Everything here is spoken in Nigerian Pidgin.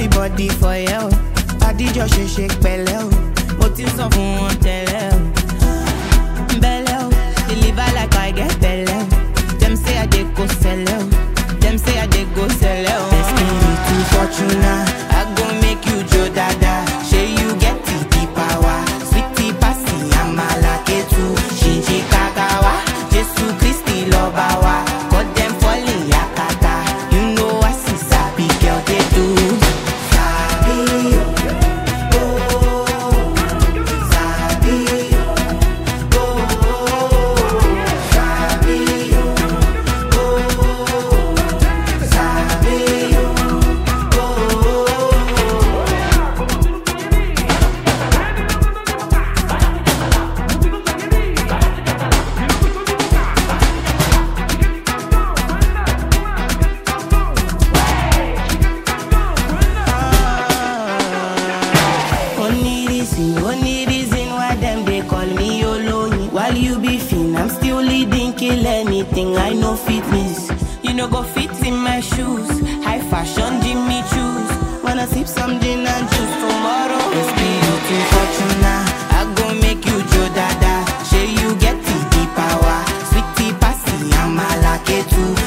everybody for yẹ o adijọ ṣe ṣe pẹ̀lẹ́ o mo ti sọ fún wọn tẹ́lẹ̀ o bẹ̀lẹ̀ o deliver like I get bẹ̀lẹ̀ o dem say I dey go sẹlẹ o dem say I dey go sẹlẹ o. Destiny to Fortuna I go make you jo dada ṣe you get the the power sweetie pasi amala ketu ṣinṣin kakawa Jesu Kristi lọba wa cut dem falling yakata you know I see sabi girl dey do. Sabi o, oh, sabi o, oh, sabi o, oh, sabi o, oh. Only reason, only reason why them they call me Oloyin. While you be fin, I'm still leading, kill anything. I know fitness. You know go fit in my shoes. High fashion, Jimmy choose. Wanna sip some gin and juice tomorrow? It's beauty fortuna. I go make you Joe Dada. Say you get the, the power. Sweetie passy, I'm a lucky too.